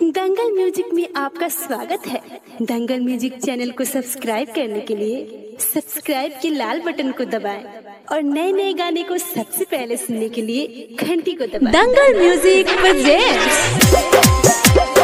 दंगल music में आपका स्वागत है दंगल म्यूजिक चैनल को सब्सक्राइब करने के लिए सब्सक्राइब के लाल बटन को दबाएं और नए नए गाने को सबसे पहले सुनने के लिए घंटी को दबाएं दंगल म्यूजिक प्रेजेंट्स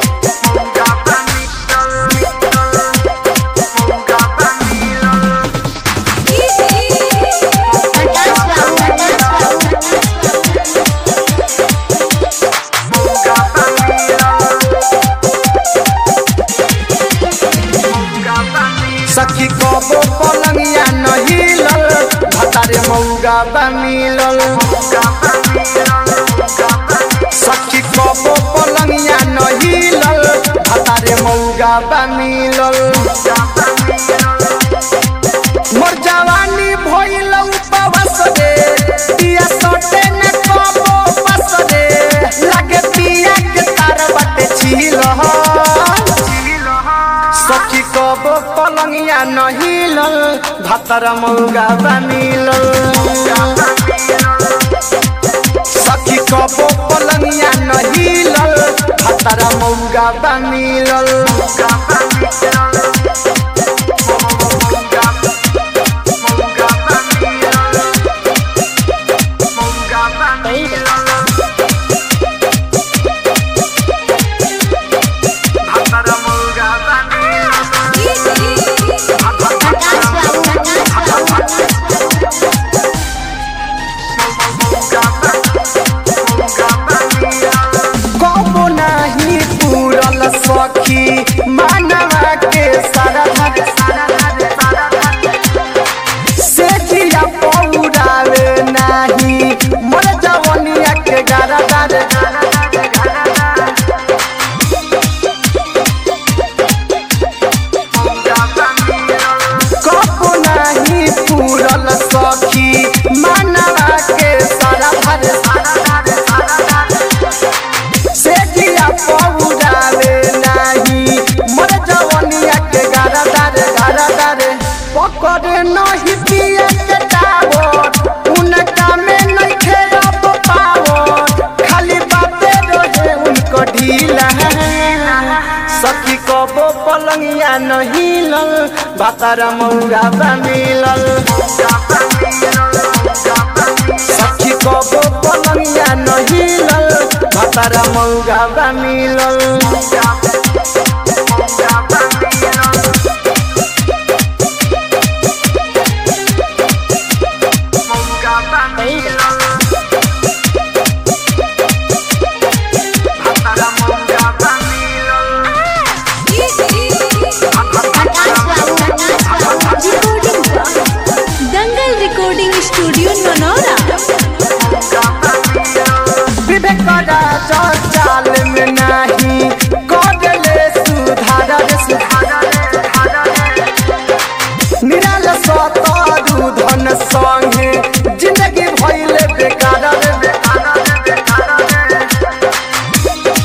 सखी कबो पलंगिया नहिलल भतारे मौगा बा मिलल सखी कबो पलंगिया नहिलल भतारे मौगा बा मिलल मोर जवानी भइल उपवास रे पिया सटे न कबो बस रे लागे पिया के तार बाटे छिल सखी कब पलंगिया नहिलल भातर मौगा बनिलल सखी कब पलंगिया नहिलल भातर मौगा बनिलल कबो नाही पूरल सखी मानवा के सारा से जिया पौरावे नाही मोर जवनिया के गारा गारे कबो नाही पूरल सखी मानवा के सारा भरे से जिया पौरावे नाही मोर जवनिया के गारा दारे गारा दारे पकड़े नहीं पिया के टावर उनका में नहीं खेलब पावर खाली बाते रहे उनको ढीला सखी कबो पलंगिया नहीं लल भातारा मौरा बनिलल सखी कबो पलंगिया नहीं लल भातारा मौगा बनिलल दंगल रिकॉर्डिंग स्टूडियो ननौरा विवेक राजा चाल में नाही कदले सुधार रे सुधार निराल सतारू धन संगे जिंदगी भइले बेकार रे बेकार रे बेकार रे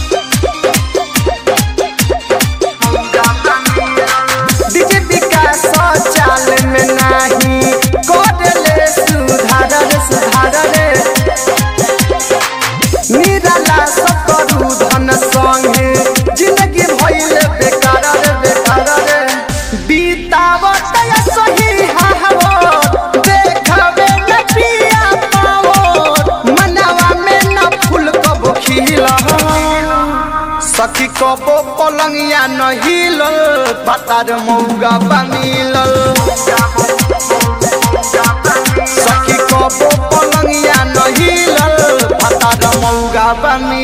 डीजे विकास चाल में नाही कदले सुधार रे सुधार रे निराला सकरू धन संगे जिंदगी भइले बेकार रे बेकार रे बीतावत या सही हावो देखबे न पिया पावो मनवा में न फूल कबो खिला सखी कबो पलंगिया न हिलल पतार मौगा बनिलल सखी कबो पलंगिया न हिलल पतार मौगा बनिलल